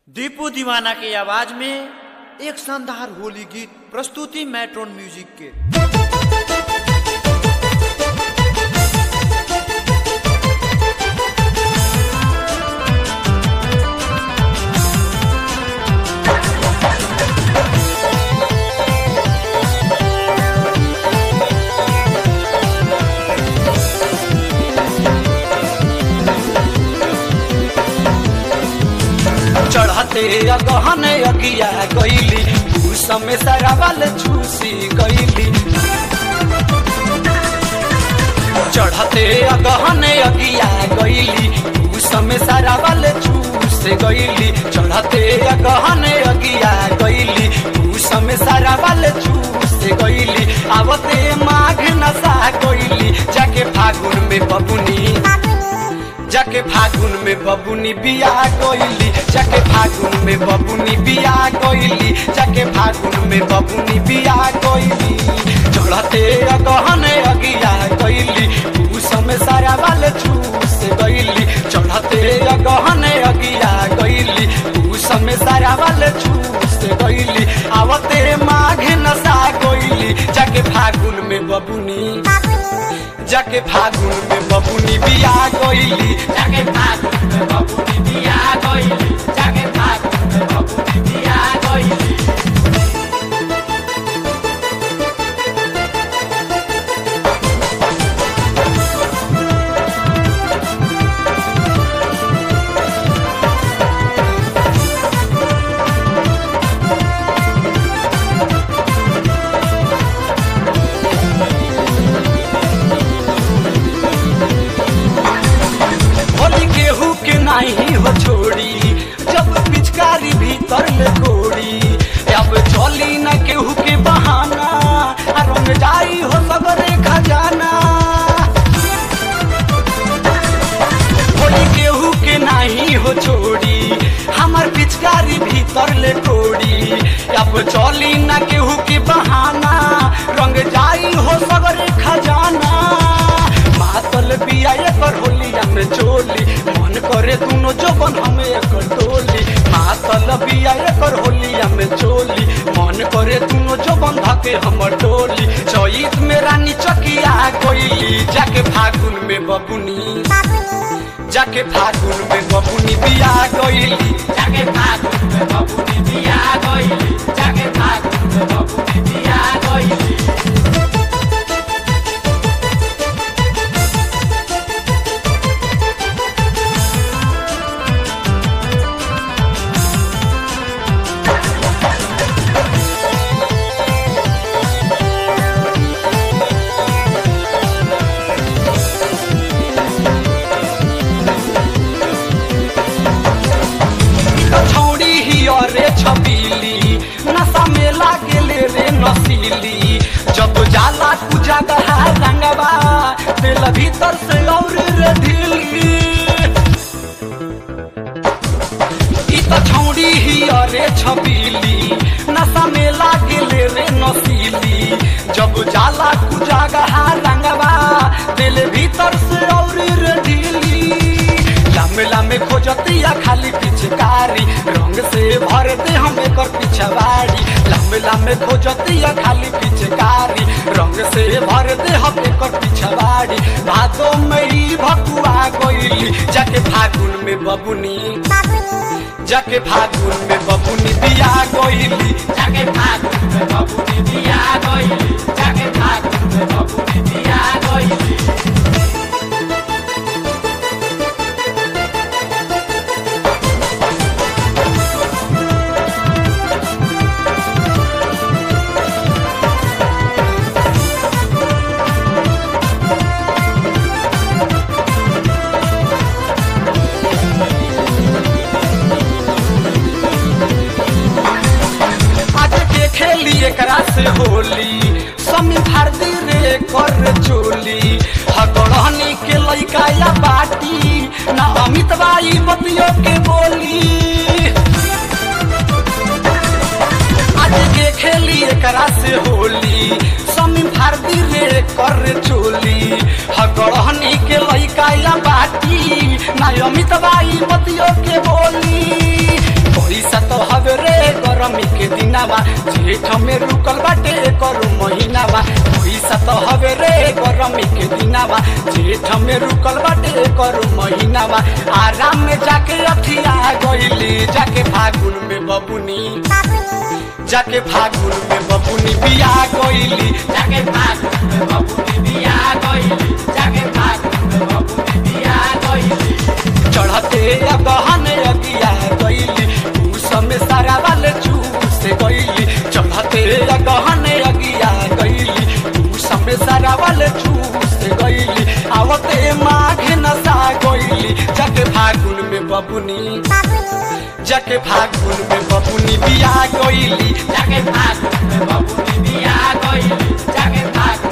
दीपू दीवाना की आवाज में एक शानदार होली गीत प्रस्तुति मेट्रोन म्यूजिक के चढ़ते गहन अगिया गईली उस में सरावल छूसी गईली चढ़ते गहन अगिया गईली उस में सरावल छूस गईली चढ़ते गहन अगिया गईली उस में सरावल छूस गईली आवते माघ नशा गईली जाके फागुन में बबुनी जाके फागुन में बबुनी बिया गईली जाके फागुन में बबुनी बिया गईली जाके फागुन में बबुनी बिया गईली चढ़ते गहन अगिया गईली उस में सारा वाले छूस गईली चढ़ते गहन अगिया गईली उस में सारा वाले छूस गईली आवते माघ नशा गईली जाके फागुन में बबुनी जाके फागुन में बबुनी बिया गईली जाके फागुन में बबुनी बिया गईली जाके फागुन में बबुनी बिया गईली होली केहू के नहीं हो छोड़ी जब पिचकारी भीतर ले गोड़ी अब चली न केहू के बहाना आ रंग जाई हो सगरे खजाना होली केहू के नहीं हो छोड़ी हमार पिचकारी भीतर ले गोड़ी अब चली न केहू के बहाना रंग जाई हो सगरे खजाना मातल बिया एकर होलिया में चोली मन करे दुनो जोबन हमें एकर टोली मातल बिया एकर होलिया में चोली मन करे दुनो जोबन धके हमर टोली चैत में रानी चकिया गईली जाके फागुन में बबुनी जाके फागुन में बबुनी बिया गईली जाके फागुन में बबुनी बिया गईली जाके फागुन में बबुनी बिया गईली छौड़ी ही अरे छबीली नशा में लागेले रे नसीली जब जाला पूजा गहा रंगवा दिल भीतर से और रे ढीली ई त छौड़ी ही अरे छबीली नशा में लागेले रे नसीली जब जाला पूजा गहा रंगवा दिल भीतर से और रे ढीली लामे लामे खोजतिया खाली पिचकारी रंग से भर दे हम एकर पिछवाड़ी लामे लामे खोजतिया खाली पिचकारी रंग से भर दे हम एकर पिछवाड़ी भादो में ही भकुआ गईली जाके फागुन में बबुनी जाके फागुन में बबुनी बिया गईली जाके फागुन में बबुनी बिया गईली जाके फागुन में बबुनी बिया गईली आज के खेली एकरा से होली समी भारती रे कर चोली हगड़हनी के लइका या बाटी ना अमित बाई बतियो के बोली आज के खेली एकरा से होली समी भारती रे कर चोली हगड़हनी के लइका या बाटी ना अमित बाई बतियो के बोली जेठ में रुकल बाटे करू महीनावा पैसा तो हवे रे गरमी के दिनावा जेठ में रुकल बाटे करू महीनावा आराम में जाके अखिया गईली जाके फागुन में बबुनी जाके फागुन में बबुनी बिया गईली जाके फागुन में बबुनी बिया गईली जाके फागुन में बबुनी बिया गईली चढ़ते गहन अगिया गईली उस में सारा वाले चूस गईली चढ़ते गहन अगिया गईली उस में सारा वाले चूस गईली आवते माघ नसा गईली जाके फागुन में बबुनी जाके फागुन में बबुनी बिया गईली जाके फागुन में बबुनी बिया गईली जाके फागुन